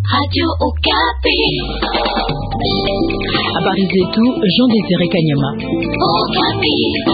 Radio Okapi. Habari zetu Jean Désiré Kanyama. Okapi.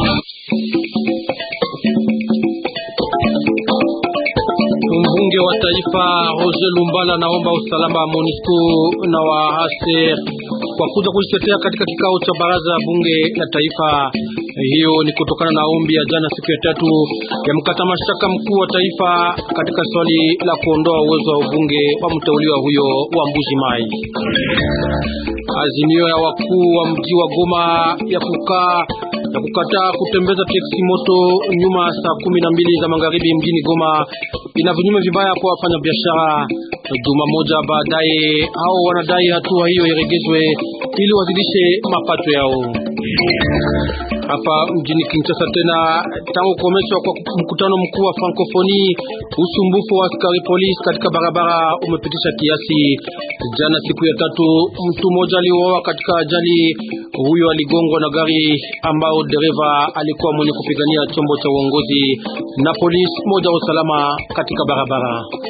Mbunge wa taifa Roger Lumbala naomba usalama wa MONUSCO na wa ASER kwa kuja kujitetea katika kikao cha baraza ya bunge la taifa. Hiyo ni kutokana na ombi ya jana siku ya tatu ya mkata mashtaka mkuu wa taifa katika swali la kuondoa uwezo wa ubunge wa mteuliwa huyo wa Mbuji Mai. Azimio ya wakuu wa mji wa Goma ya kukaa ya kukataa kutembeza teksi moto nyuma saa kumi na mbili za magharibi mjini Goma ina vinyume vibaya kwa wafanya biashara. Juma moja baadaye, hao wanadai hatua hiyo iregezwe ili wazidishe mapato yao. Hapa mjini Kinshasa tena, tangu kukomeshwa kwa mkutano mkuu wa Francophonie, usumbufu wa askari polisi katika barabara umepitisha kiasi. Jana siku ya tatu, mtu mmoja aliuawa katika ajali. Huyo aligongwa na gari ambao dereva alikuwa mwenye kupigania chombo cha uongozi na polisi moja wa usalama katika barabara.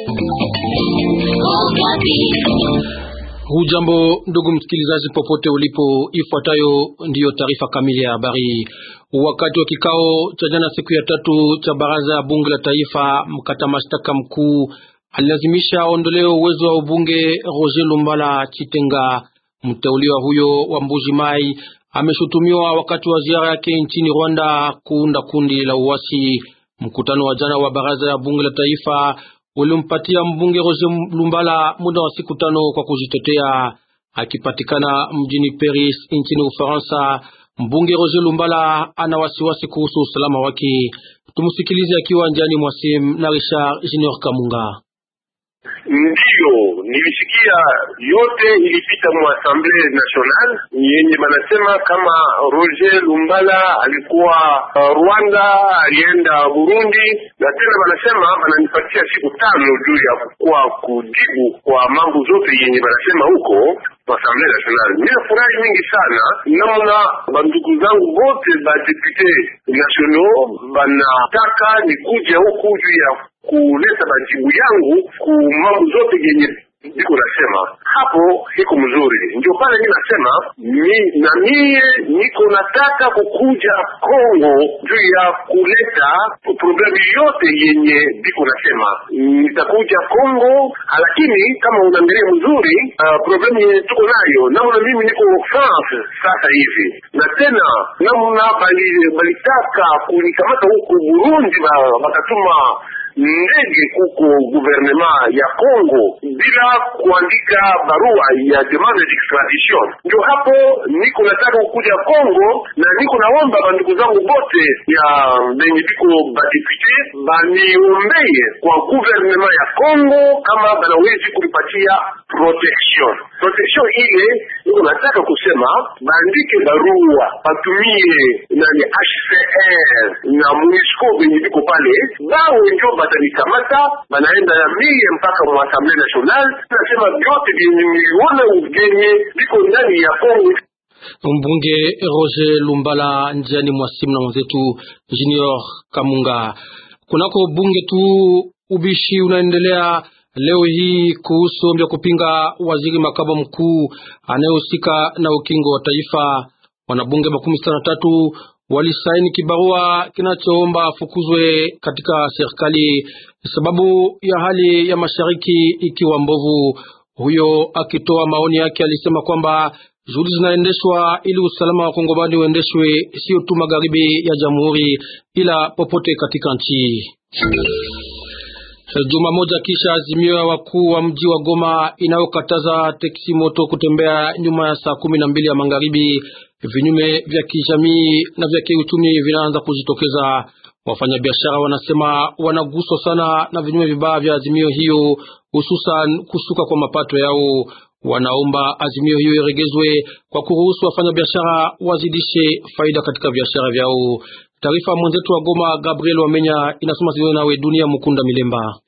Hujambo ndugu msikilizaji, popote ulipo, ifuatayo ndiyo taarifa kamili ya habari. Wakati wa kikao cha jana siku ya tatu cha baraza ya bunge la taifa, mkata mashtaka mkuu alilazimisha aondolewe uwezo wa ubunge Roger Lumbala Chitenga. Mteuliwa huyo wa Mbuji Mai ameshutumiwa wakati wa ziara yake nchini Rwanda kuunda kundi la uasi. Mkutano wa jana wa baraza ya bunge la taifa ulimpatia mbunge Roger Lumbala muda wa siku tano kwa kujitetea. Akipatikana mjini Paris nchini Ufaransa, mbunge Roger Lumbala ana wasiwasi kuhusu usalama wake. Tumsikilize akiwa njiani mwa simu na Richard Junior Kamunga. Ndiyo, nilisikia yote ilipita mu Assemblée Nationale yenye banasema kama Roger Lumbala alikuwa uh, Rwanda, alienda Burundi, na tena banasema bananipatia siku tano juu ya kukuwa kujibu kwa mambo zote yenye banasema huko Assemblée Nationale. Mina furahi mingi sana namna bandugu zangu bote ba député nationaux banataka nikuja huku juu ya kuleta majibu yangu ku mambo zote yenye iko nasema hapo iko mzuri. Ndio pale mi nasema mi, na mie niko nataka kukuja Kongo juu ya kuleta problemu yote yenye biko nasema nitakuja Kongo, lakini kama unaangalia mzuri uh, problemu yenye tuko nayo namna mimi niko France sasa hivi, na tena namna balitaka bali kunikamata huku Burundi, bakatuma ndege kuko guvernema ya Congo bila kuandika barua ya demande d'extradition. Ndio hapo niko nataka kukuja Congo, na niko naomba bandugu zangu bote ya benye biko badepute baniombeye kwa guvernema ya Congo kama banawezi kulipatia protection. Protection ile niko nataka kusema baandike barua batumie nani HCR na MONUSCO benye biko pale bawe ndio batanikamata banaenda ya mie mpaka mu Assemblée Nationale. Nasema vyote vyenye miliona ugenye viko ndani ya Kongo. Mbunge Roger Lumbala njiani mwa simu na mwenzetu Junior Kamunga. Kunako bunge tu ubishi unaendelea leo hii kuhusu ombi ya kupinga waziri makamo mkuu anayehusika na ukingo wa taifa. Wanabunge makumi sita na tatu walisaini kibarua kinachoomba afukuzwe katika serikali sababu ya hali ya mashariki ikiwa mbovu. Huyo akitoa maoni yake alisema kwamba juhudi zinaendeshwa ili usalama wa Kongomani uendeshwe sio tu magharibi ya jamhuri ila popote katika nchi. Juma moja kisha azimio ya wakuu wa mji wa Goma inayokataza teksi moto kutembea nyuma ya saa kumi na mbili ya magharibi, vinyume vya kijamii na vya kiuchumi vinaanza kujitokeza. Wafanyabiashara wanasema wanaguswa sana na vinyume vibaya vya azimio hiyo, hususan kushuka kwa mapato yao. Wanaomba azimio hiyo iregezwe kwa kuruhusu wafanyabiashara wazidishe faida katika biashara vyao. Taarifa mwenzetu wa Goma Gabriel Wamenya inasoma sio nawe Dunia Mukunda Milemba.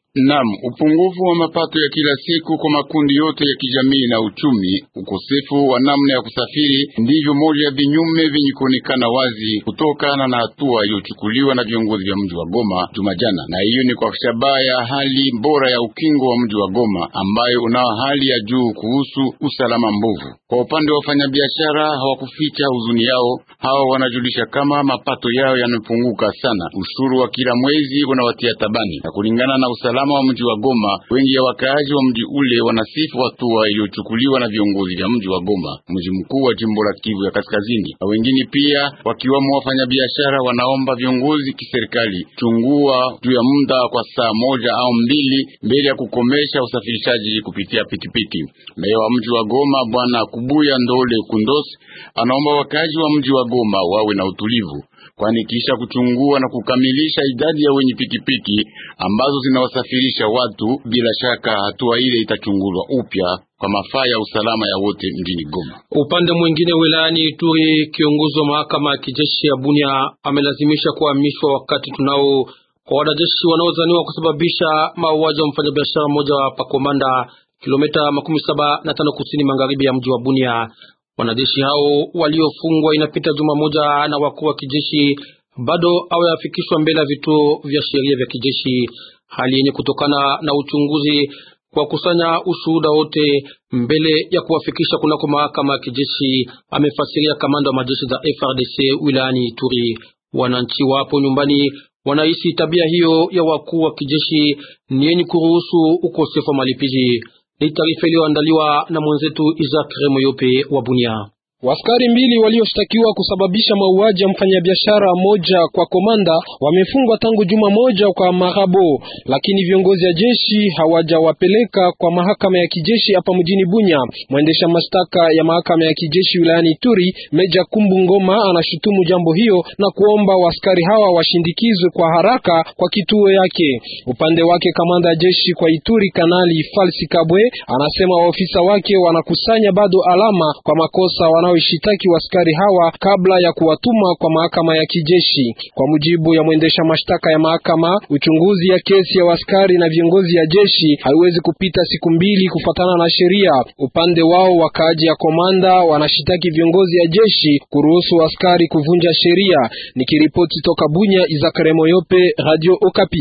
Naam, upungufu wa mapato ya kila siku kwa makundi yote ya kijamii na uchumi, ukosefu wa namna ya kusafiri ndivyo moja ya vinyume vyenye kuonekana wazi kutokana na hatua iliyochukuliwa na viongozi vya mji wa Goma Jumajana, na hiyo ni kwa shabaha ya hali bora ya ukingo wa mji wa Goma ambayo unao hali ya juu kuhusu usalama mbovu. Kwa upande wa wafanyabiashara hawakuficha huzuni yao. Hawa wanajulisha kama mapato yao yamepunguka sana, ushuru wa kila mwezi unawatia tabani, na kulingana na usalama wa mji wa Goma, wengi ya wakaaji wa mji ule wanasifu hatua iliyochukuliwa na viongozi vya mji wa Goma, mji mkuu wa jimbo la Kivu ya Kaskazini. Na wengine pia wakiwamo wafanyabiashara wanaomba viongozi kiserikali chungua juu ya muda kwa saa moja au mbili mbele ya kukomesha usafirishaji kupitia pikipiki. Meya wa mji wa Goma Bwana Kubuya Ndole Kundos anaomba wakaaji wa mji wa Goma wawe na utulivu kwani kisha kuchungua na kukamilisha idadi ya wenye pikipiki ambazo zinawasafirisha watu, bila shaka hatua ile itachungulwa upya kwa mafaa ya usalama ya wote mjini Goma. Upande mwingine, wilayani Ituri, kiongozi wa mahakama ya kijeshi ya Bunia amelazimisha kuhamishwa wakati tunao kwa wanajeshi wanaozaniwa kusababisha mauaji wa mfanyabiashara mmoja wa Pakomanda, kilomita makumi saba na tano kusini magharibi ya mji wa Bunia. Wanajeshi hao waliofungwa inapita juma moja na wakuu wa kijeshi bado hawayafikishwa mbele ya vituo vya sheria vya kijeshi, hali yenye kutokana na uchunguzi kwa kusanya ushuhuda wote mbele ya kuwafikisha kunako mahakama ya kijeshi, amefasiria kamanda wa majeshi za FRDC wilayani Ituri. Wananchi wapo nyumbani wanahisi tabia hiyo ya wakuu wa kijeshi ni yenye kuruhusu ukosefu wa malipizi. Ni taarifa iliyoandaliwa na mwenzetu Isaac Remoyope wa Bunia. Waskari mbili walioshtakiwa kusababisha mauaji ya mfanyabiashara moja kwa komanda wamefungwa tangu juma moja kwa Marabo, lakini viongozi ya jeshi hawajawapeleka kwa mahakama ya kijeshi hapa mjini Bunya. Mwendesha mashtaka ya mahakama ya kijeshi wilayani Ituri, Meja Kumbu Ngoma, anashutumu jambo hiyo na kuomba waskari hawa washindikizwe kwa haraka kwa kituo yake. Upande wake, kamanda ya jeshi kwa Ituri, Kanali Falsi Kabwe, anasema waofisa wake wanakusanya bado alama kwa makosa wana ishitaki waskari hawa kabla ya kuwatuma kwa mahakama ya kijeshi. Kwa mujibu ya mwendesha mashtaka ya mahakama, uchunguzi ya kesi ya waskari na viongozi ya jeshi haiwezi kupita siku mbili kufatana na sheria. Upande wao wakaaji ya komanda wanashitaki viongozi ya jeshi kuruhusu waskari kuvunja sheria. Nikiripoti toka Bunya, Izakare Moyope, Radio Okapi.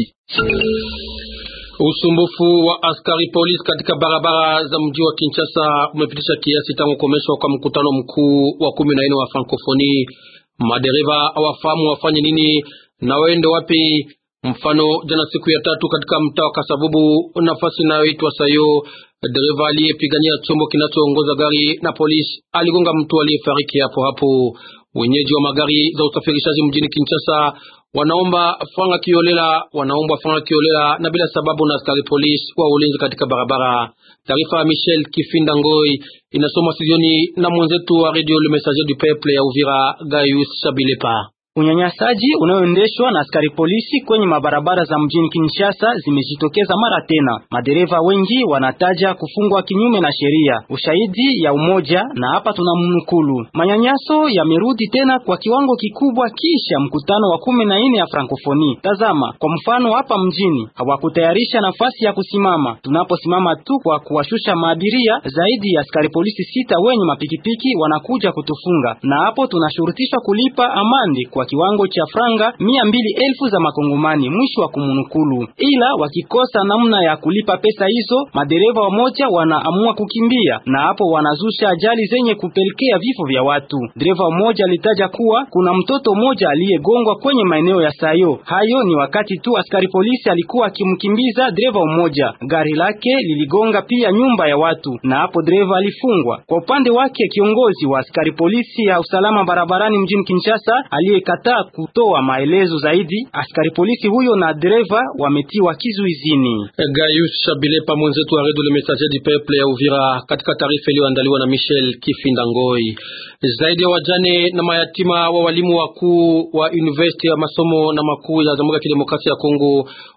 Usumbufu wa askari polisi katika barabara za mji wa Kinshasa umepitisha kiasi tangu kukomeshwa kwa mkutano mkuu wa kumi na nne wa Frankofoni. Madereva hawafahamu wafanye nini na waende wapi. Mfano, jana siku ya tatu katika mtaa wa Kasavubu, nafasi inayoitwa Sayo, dereva aliyepigania chombo kinachoongoza gari na polisi aligonga mtu aliyefariki hapo hapo. Wenyeji wa magari za usafirishaji mjini Kinshasa wanaomba franga kiolela, wanaomba franga kiolela na bila sababu na askari polisi wa ulinzi katika barabara. Taarifa ya Michel Kifinda Ngoi inasoma studioni na mwenzetu wa Radio Le Messager du Peuple ya Uvira, Gaius Shabilepa. Unyanyasaji unaoendeshwa na askari polisi kwenye mabarabara za mjini Kinshasa zimejitokeza mara tena. Madereva wengi wanataja kufungwa kinyume na sheria, ushahidi ya umoja, na hapa tunamnukulu. Manyanyaso yamerudi tena kwa kiwango kikubwa kisha mkutano wa kumi na nne ya Frankofoni. Tazama kwa mfano, hapa mjini hawakutayarisha nafasi ya kusimama. Tunaposimama tu kwa kuwashusha maabiria, zaidi ya askari polisi sita wenye mapikipiki wanakuja kutufunga, na hapo tunashurutishwa kulipa amande kwa kiwango cha franga mia mbili elfu za makongomani, mwisho wa kumunukulu. Ila wakikosa namna ya kulipa pesa hizo, madereva wamoja wanaamua kukimbia, na hapo wanazusha ajali zenye kupelekea vifo vya watu. Dereva mmoja alitaja kuwa kuna mtoto mmoja aliyegongwa kwenye maeneo ya Sayo. Hayo ni wakati tu askari polisi alikuwa akimkimbiza dereva mmoja, gari lake liligonga pia nyumba ya watu, na hapo dereva alifungwa. Kwa upande wake, kiongozi wa askari polisi ya usalama barabarani mjini Kinshasa aliye kataa kutoa maelezo zaidi. Askari polisi huyo na dereva wametiwa kizuizini. Gaius Shabilepa, mwenzetu wa Radio Le Messager du Peuple ya Uvira, katika taarifa iliyoandaliwa na Michel Kifinda Ngoi. Zaidi ya wajane na mayatima wa walimu wakuu wa university ya masomo na makuu ya Jamhuri ya Kidemokrasia ya Kongo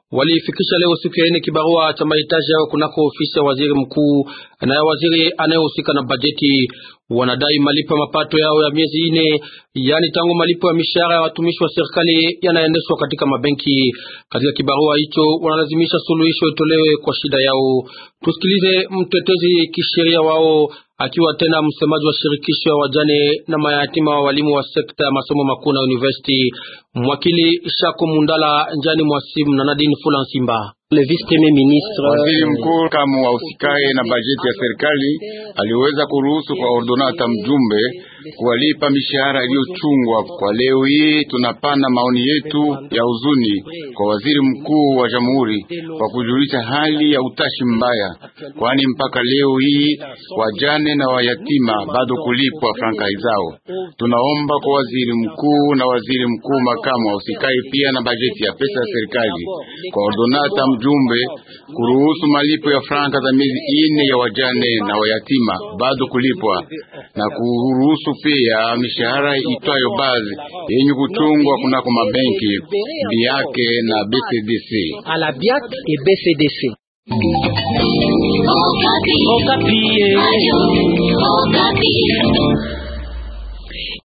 walifikisha leo siku ya ine kibarua cha mahitaji yao kunako ofisi ya waziri mkuu na ya waziri anayehusika na bajeti. Wanadai malipo ya mapato yao ya miezi ine, yaani tangu malipo ya mishahara ya watumishi wa serikali yanaendeshwa katika mabenki. Katika kibarua hicho wanalazimisha suluhisho itolewe kwa shida yao. Tusikilize mtetezi kisheria wao akiwa tena msemaji wa shirikisho ya wajane na mayatima wa walimu wa sekta ya masomo makuu na university, mwakili Shako Mundala njani mwasimu na Nadine Fula Nsimba. Waziri mkuu kama wahusikaye na bajeti ya serikali aliweza kuruhusu kwa ordonata mjumbe kuwalipa mishahara iliyochungwa. Kwa leo hii tunapana maoni yetu ya huzuni kwa waziri mkuu wa jamhuri kwa kujulisha hali ya utashi mbaya, kwani mpaka leo hii wajane na wayatima bado kulipwa franka zao. Tunaomba kwa waziri mkuu na waziri mkuu makamu wahusikaye pia na bajeti ya pesa ya serikali kwa ordonata mjumbe kuruhusu malipo ya franka za miezi ine ya wajane na wayatima bado kulipwa na kuruhusu pia mishahara itwayo bazi yenye kuchungwa kunako mabenki biake na BCDC. Okapi. Okapi. Ayo, Okapi.